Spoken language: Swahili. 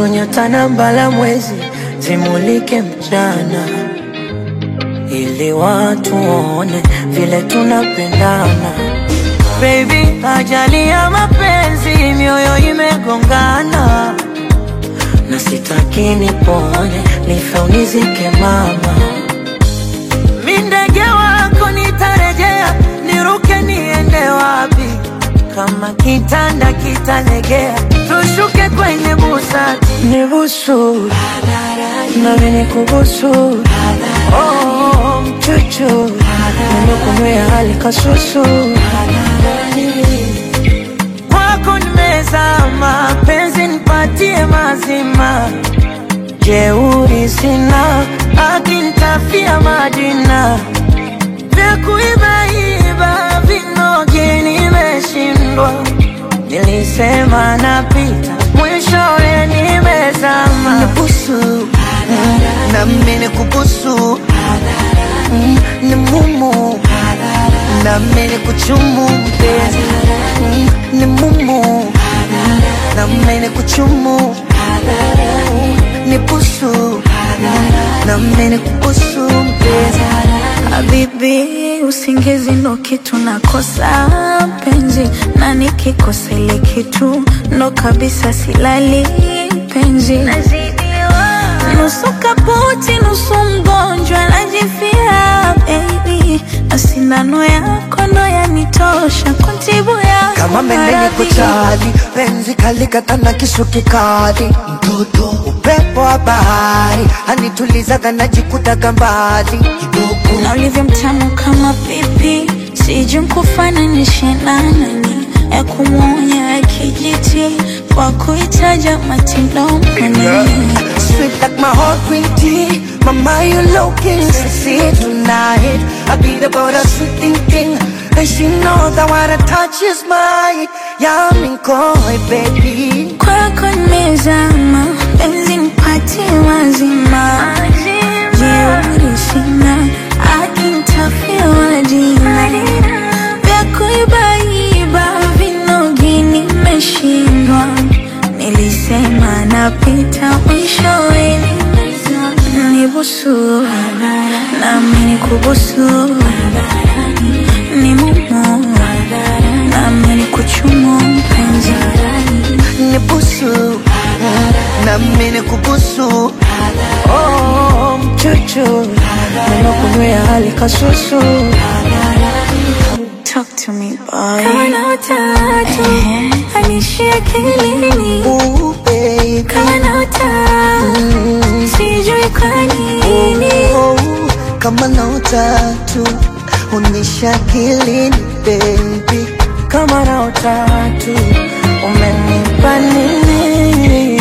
nuru nyota na mbala mwezi zimulike mchana, ili watu waone vile tunapendana. Baby, ajali ya mapenzi, mioyo imegongana, na sitaki nipone, nife unizike mama. Mi ndege wako nitarejea, niruke niende wapi? Kama kitanda kitalegea, tushuke kwenye busati, nibusu nami nikubusu, oh, mchuchu nimekunywea hali kasusu kwako nimezama, penzi nipatie mazima, jeuri sina, akinitafia majina vya kuibaiba vinogi nimeshindwa, nilisema napita, mwishowe nimezama. Nibusu na mimi kubusu ni mumu na mimi kuchumu mpenzi Mm, ni mumu na mimi kuchumu ni busu na mimi kubusu mpenzi Habibi, usingizi ndo kitu nakosa penzi, na nikikosa ile kitu ndo kabisa silali penzi. Nusu kaputi, nusu mgonjwa, najifia baby, na sindano yako ndo yanitosha kuntibu yako kama mendeni maradhi. kuchali penzi kalikata na kisu kikali mtoto upepo wa bahari anitulizaga najikutaga mbali kidogo na ulivyo mtamu kama pipi, sijui nkufananishe na nani, ya kumwonya ya kijiti kwa kuitaja matilomani Sweet like my heart green tea Mama you looking sexy tonight I beat about a sweet thing thing And she know that what I touch is mine Yummy koi baby kwako nimezama, penzi nipatie mazima, jeuri sina, akinitafia majina vya kuibaiba vinogi nimeshindwa, nilisema napita mwishowe nimezama. nibusu nami nikubusu ni mumu nami nikuchumu mpenzi Nibusu Na mine kubusu Oh, mchuchu nimekunywea hali kasusu Talk to me boy Kama na utatu Anishi akilini Ooh baby Kama na utatu Sijui kwa nini Oh, Kama na utatu Unisha kilini baby kama na utatu umenipa nini?